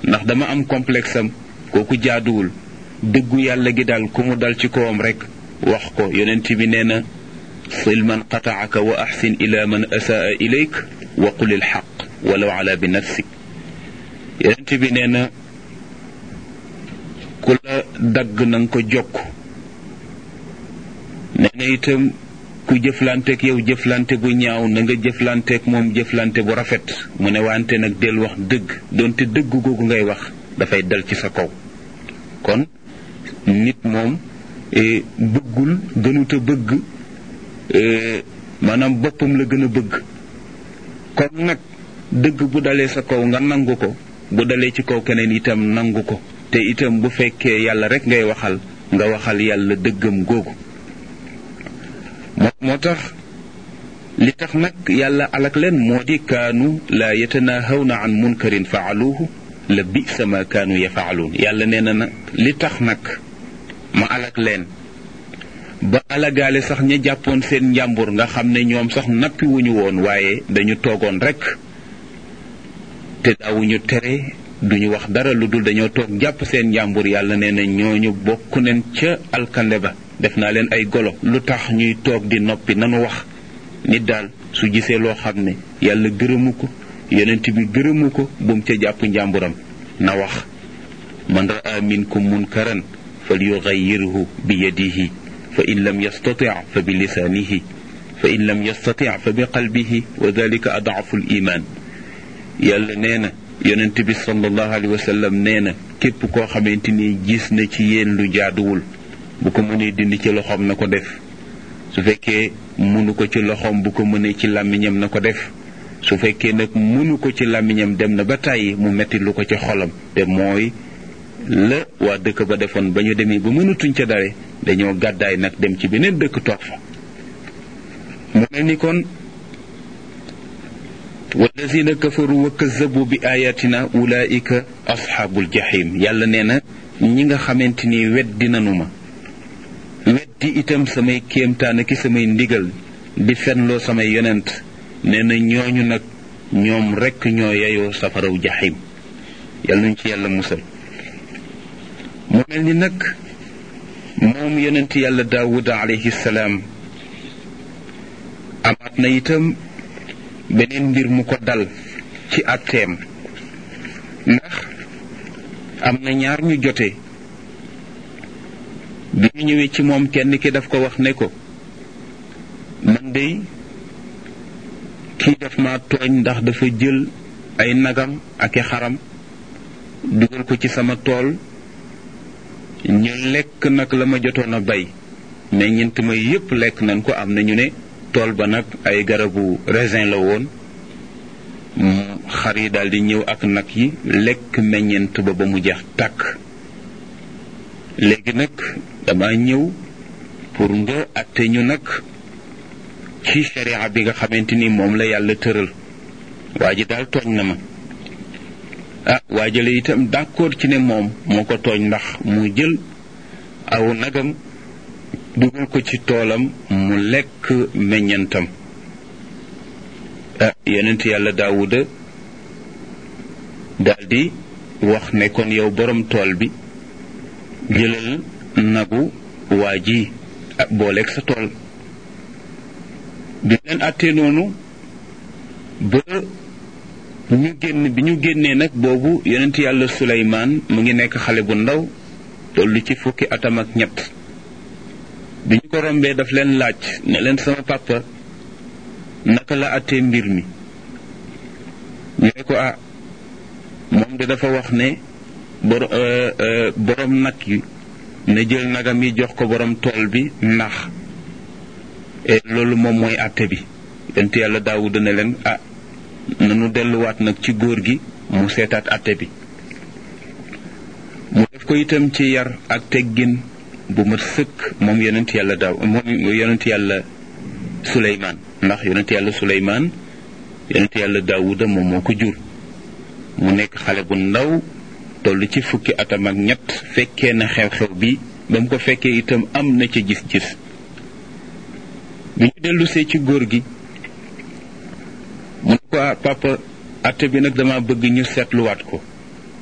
ndax dama am complexe am kooku jaaduwul dëggu yàlla gi daal ku mu dal ci kawam rek wax ko yonent bi nee na sil man qataaka wa axsin ila man asaa ilayk wa qul il xaq walaw ala bi nafsik yonent bi nee na ku la dagg na nga ko jokk nee na itam ku jëflanteek yow jëflante bu ñaaw na nga jëflanteek moom jëflante bu rafet mu ne wante nag del wax dëgg doonte dëgg googu ngay wax dafay dal ci sa kaw kon nit moom bëggul gënuta bëgg maanaam boppam la gën a bëgg kon nag dëgg bu dalee sa kaw nga nangu ko bu dalee ci kaw keneen itam nangu ko te itam bu fekkee yàlla rek ngay waxal nga waxal yàlla dëggam googu moo tax li tax nag yàlla alak leen moo di kaanu laa yatanahawna an munkarin faaluuhu la bisa ma kaanu yafaaluun yàlla nee na nag li tax nag ma alak leen ba alagaale sax ña jàppoon seen njàmbur nga xam ne ñoom sax nappi wuñu woon waaye dañu toogoon rek te daawuñu tere duñu wax dara lu dul dañoo toog jàpp seen njàmbur yàlla nee na ñooñu bokk neen ca alkande ba def naa leen ay golo lu tax ñuy toog di noppi nanu wax nit daal su gisee loo xam ne yàlla gërëmu ko yonent bi gërëmu ko bu mu ca jàpp njàmburam na wax man raa minkum munkaran fal yugayyirhu bi yadihi fa in lam yastati fa bi lisaanihi fa in lam yastati fa bi qalbihi wa dalika adaafu l iman yàlla nee na yonent bi sallallahu alayhi wa sallam nee na képp koo xamante ni gis na ci yéen lu jaaduwul bu ko mënee dindi ci loxoom na ko def su fekkee mënu ko ci loxoom bu ko mënee ci làmmiñam na ko def su fekkee nag mënu ko ci làmmiñam dem na ba tàyyi mu metti lu ko ci xolam te mooy la waa dëkk ba defoon ba ñu demee ba mënatuñ ca dare dañoo gàddaay nag dem ci beneen dëkk toog fa mu mel ni kon wallazina kafaru wa kazabu bi ayatina ulaika asxaabul jahim yàlla nee na ñi nga xamante ni weddi nanu ma weddi itam samay kéemtaan ki samay ndigal di fenloo samay yonent nee na ñooñu nag ñoom rekk ñoo yeyoo safaraw jaxim yàlla nañ ci yàlla musal mu mel ni nag moom yonent yàlla daawuda alayhi salaam amaat na itam beneen mbir mu ko dal ci atteem ndax am na ñaar ñu jote bi ñu ñëwee ci moom kenn ki daf ko wax ne ko man dey kii daf ma tooñ ndax dafa jël ay nagam ak i xaram dugal ko ci sama tool ñu lekk nag la ma jotoon a bay mais ñent ma yépp lekk nañ ko am na ñu ne tool ba nag ay garabu raisin la woon xar yi daal di ñëw ak nag yi lekk meññent ba ba mu jeex tàkk léegi nag dama ñëw pour nga atte ñu nag ci sharia bi nga xamante ni moom la yàlla tëral waa ji daal tooñ na ma ah waajale itam d'accord ci ne moom moo ko tooñ ndax mu jël aw nagam dugal ko ci toolam mu lekk meññantam ah yonent yàlla daawuda daldi wax ne kon yow borom tool bi jëlal nagu waa ji booleeg sa tool bi leen àttee noonu ba ñu génn bi ñu génnee nag boobu yonent yàlla suleymaan mu ngi nekk xale bu ndaw tollu ci fukki atam ak ñett bi ñu ko rombee daf leen laaj ne leen sama papa naka la àttee mbir mi ñu ne ko ah moom de dafa wax ne bor borom nag yi ne jël nagam yi jox ko borom tool bi ndax loolu moom mooy àtte bi yonent yàlla daawuda ne leen ah nanu delluwaat nag ci góor gi mu seetaat àtte bi mu def ko itam ci yar ak teggin bu mat sëkk moom yonent yàlla daaw moom yonent yàlla suleymaan ndax yonent yàlla suleymaan yonent yàlla daawuda moom moo ko jur mu nekk xale bu ndaw toll ci fukki atam ak ñett fekkee na xew-xew bi ba mu ko fekkee itam am na ca gis-gis bi ñu dellusee ci góor gi mu ne ko ah papa atte bi nag dama bëgg ñu seetluwaat ko